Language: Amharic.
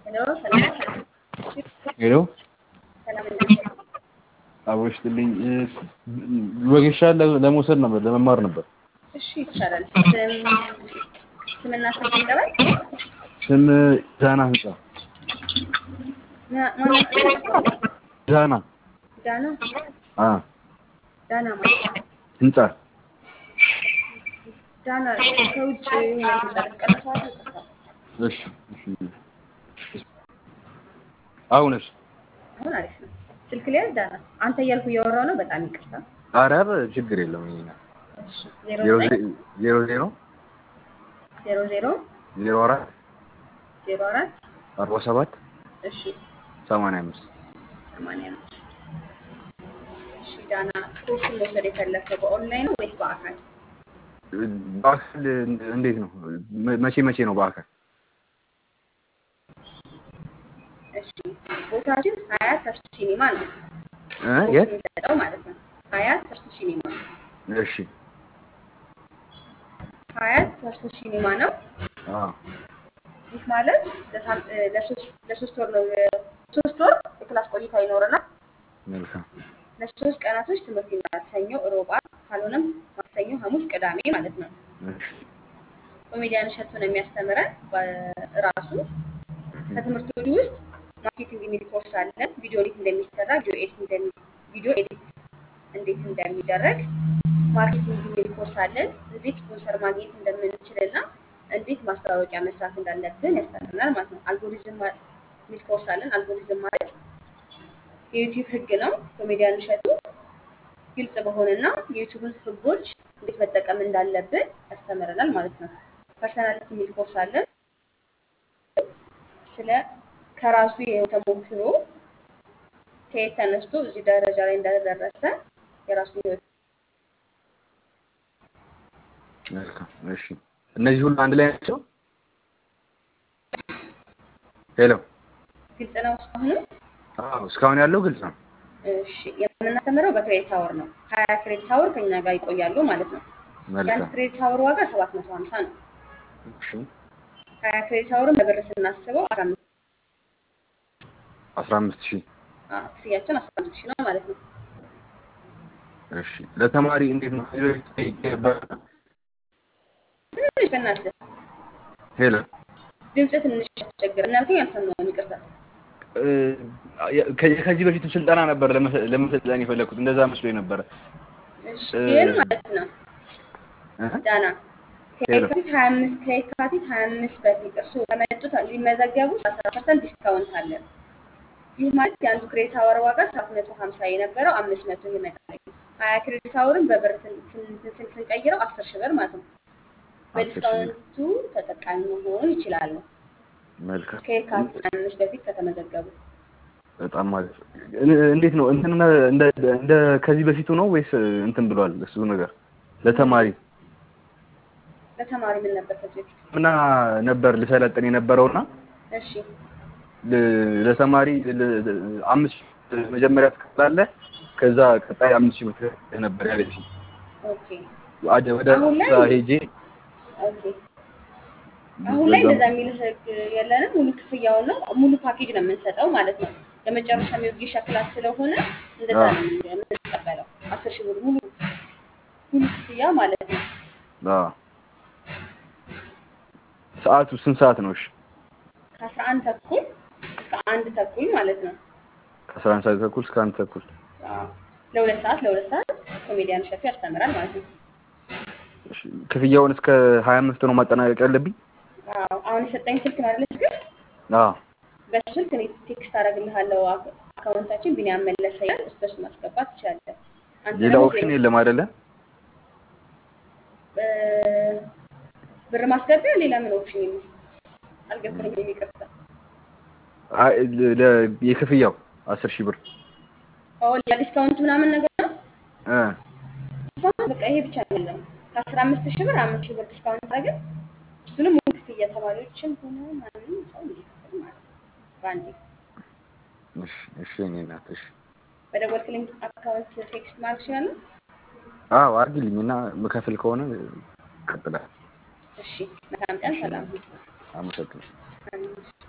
ሄሎ ሰላም ሄሎ ሰላም እንዴት ነህ? አቦ ይስጥልኝ። ወጌሻ ለመውሰድ ነበር ለመማር ነበር። እሺ ይቻላል። ስም ስምና ስም ይቀበል። ስም ዳና ህንጻ ማነው ስም? ዳና ዳና አ ዳና ማለት ህንጻ ዳና ከውጭ የሆነ ድምፅ አለ። ትቀንሰዋለህ? ይቅርታ። እሺ እሺ አሁንስ አሁን አሪፍ ነው። ስልክ ሊያዝ ዳና አንተ እያልኩ እያወራሁ ነው። በጣም ይቅርታ። ኧረ ችግር የለም። ይሄ እሺ ዜሮ ዜሮ ዘጠኝ ዜሮ ዜሮ ዜሮ ዜሮ ዜሮ አራት ዜሮ አራት አርባ ሰባት እሺ ሰማንያ አምስት ሰማንያ አምስት እሺ ዳና ኮርሱን መውሰድ የፈለግከው በኦንላይን ነው ወይስ በአካል? በአካል እንዴት ነው? መቼ መቼ ነው በአካል? እሺ ቦታችን ሀያት ተርሱ ሲኒማ ነው። እ ኮርስ የት? የሚሰጠው ማለት ነው። ሀያት ተርሱ ሲኒማ እሺ ሀያት ተርሱ ሲኒማ ነው። አ ይህ ማለት ለሳም- እ ለሶስት ለሶስት ወር ነው የ- ሶስት ወር የክላስ ቆይታ ይኖረናል። መልካም ለሶስት ቀናቶች ትምህርት ይኖራል። ሰኞ፣ ሮብ፣ ዓርብ ካልሆነም ማክሰኞ፣ ሐሙስ፣ ቅዳሜ ማለት ነው። እሺ ኮሜዲያን እሸቱ ነው የሚያስተምረን ራሱ። ከትምህርቶቹ ውስጥ ማርኬቲንግ የሚል ኮርስ አለን። ቪዲዮ ኤዲት እንደሚሰራ፣ ቪዲዮ ኤዲት እንደሚ ቪዲዮ ኤዲት እንዴት እንደሚደረግ፣ ማርኬቲንግ የሚል ኮርስ አለን። እንዴት ስፖንሰር ማግኘት እንደምንችል እና እንዴት ማስታወቂያ መስራት እንዳለብን ያስተምረናል ማለት ነው። አልጎሪዝም ማ- የሚል ኮርስ አለን። አልጎሪዝም ማለት የዩቲዩብ ህግ ነው። ኮሜዲያን እሸቱ ግልጽ በሆነና የዩቲዩብን ህጎች እንዴት መጠቀም እንዳለብን ያስተምረናል ማለት ነው። ፐርሰናሊቲ የሚል ኮርስ አለን። ስለ ከራሱ የህይወት ተሞክሮ ከየት ተነስቶ እዚህ ደረጃ ላይ እንደደረሰ የራሱን ህይወት መልካም እሺ። እነዚህ ሁሉ አንድ ላይ ናቸው? ሄሎ ግልጽ ነው እስካሁንም። አዎ፣ እስካሁን ያለው ግልጽ ነው። እሺ የምናስተምረው በክሬዲት አወር ነው። ሀያ ክሬዲት አወር ከኛ ጋር ይቆያሉ ማለት ነው። የአንድ መልካም ክሬዲት አወር ዋጋ ሰባት መቶ ሀምሳ ነው። እሺ። ሀያ ክሬዲት አወርን በብር ስናስበው አስራ አምስት አስራ አምስት ሺህ አዎ፣ ክፍያችን አስራ አምስት ሺህ ነው ማለት ነው። እሺ። ለተማሪ እንዴት ነው? ከዚህ በፊት ጠይቄ ነበር። ትንሽ በእናትህ ሄሎ ድምፅ ትንሽ ያስቸግራል። እናልከኝ አልሰማሁም፣ ይቅርታ። እ፣ ከ- ከዚህ በፊት ስልጠና ነበር ለመሰ- ለመሰልጠን የፈለኩት እንደዛ መስሎኝ ነበረ። እሺ እ፣ ግን ማለት ነው እ? ዳና ሄሎ ከየካቲት ሀያ አምስት ከየካቲት ሀያ አምስት በፊት እርስዎ ከመጡት ሊመዘገቡ አስራ ፐርሰንት ዲስካውንት አለን። ይህ ማለት የአንዱ ክሬዲት አወር ዋጋ ሰባት መቶ ሀምሳ የነበረው አምስት መቶ ይመጣል። ሀያ ክሬዲት አወርን በብር ስን- ስን- ስን- ስንቀይረው አስር ሺህ ብር ማለት ነው። አስር ሺህ ብር። በዲስካውንቱ ተጠቃሚ መሆን ይችላሉ። መልካም ከየካቲት ሀያ አምስት በፊት ከተመዘገቡ በጣም ማለት ነው። እ- እንዴት ነው እንትን እንደ እንደ ከዚህ በፊቱ ነው ወይስ እንትን ብሏል? እሱ ነገር ለተማሪ ለተማሪ ምን ነበር ከዚህ በፊት? ምና ነበር ልሰለጥን የነበረውና እሺ ል- ለተማሪ ል- ል- አምስት ሺህ መጀመሪያ ትከፍላለህ ከዛ ቀጣይ አምስት ሺህ ብር ነበር ያለች ኦኬ ወደ ወደ አሁን ላይ እዛ ሄጄ ኦኬ አሁን ላይ በዛም እንደዛ የሚል ህግ የለንም። ሙሉ ክፍያውን ነው ሙሉ ፓኬጅ ነው የምንሰጠው ማለት ነው። የመጨረሻ የወጌሻ ክላስ ስለሆነ እንደዛ አዎ ነው የምንቀበለው። አስር ሺህ ብር ሙሉ ሙሉ ክፍያ ማለት ነው። አዎ ሰዓቱ ስንት ሰዓት ነው? እሺ ከአስራ አንድ ተኩል እስከ አንድ ተኩል ማለት ነው። ከአስራ አንድ ሰዓት ተኩል እስከ አንድ ተኩል አዎ ለሁለት ሰዓት ለሁለት ሰዓት ኮሜዲያን እሸቱ ያስተምራል ማለት ነው። እሺ ክፍያውን እስከ ሀያ አምስት ነው ማጠናቀቅ ያለብኝ? አዎ አሁን የሰጠኝ ስልክ ነው አይደል? ስልክ አዎ በሱ ስልክ እኔ ቴክስት አደርግልሃለሁ። አክ- አካውንታችን ቢኒያም መለሰ ይላል። እሱ በሱ ማስገባት ትችላለህ። አንተ ሌላ ደግሞ ኦፕሽን ዜሮ የለም አይደለ? እ፣ ብር ማስገቢያ ሌላ ምን ኦፕሽን የለም? አልገባኝም፣ ይቅርታ። አይ ለ- ለ- የክፍያው አስር ሺህ ብር ኦ ለዲስካውንት ምናምን ነገር ነው። እ ዲስካውንት በቃ ይሄ ብቻ ነው ያለው። ከአስራ አምስት ሺህ ብር አምስት ሺህ ብር ዲስካውንት አድርገን እሱንም ሙሉ ክፍያ ተማሪዎችን ሆነ ማንም ሰው እንዲከፍል ማለት ነው በአንዴ እሺ እሺ የእኔ እናት እሺ በደወልክልኝ አካውንት ቴክስት ማድረግ እችላለሁ። አዎ አድርጊልኝ እና ምከፍል ከሆነ እቀጥላለሁ። እሺ መልካም ቀን፣ እሺ ሰላም ሁኑ። አመሰግናለሁ። አሜን።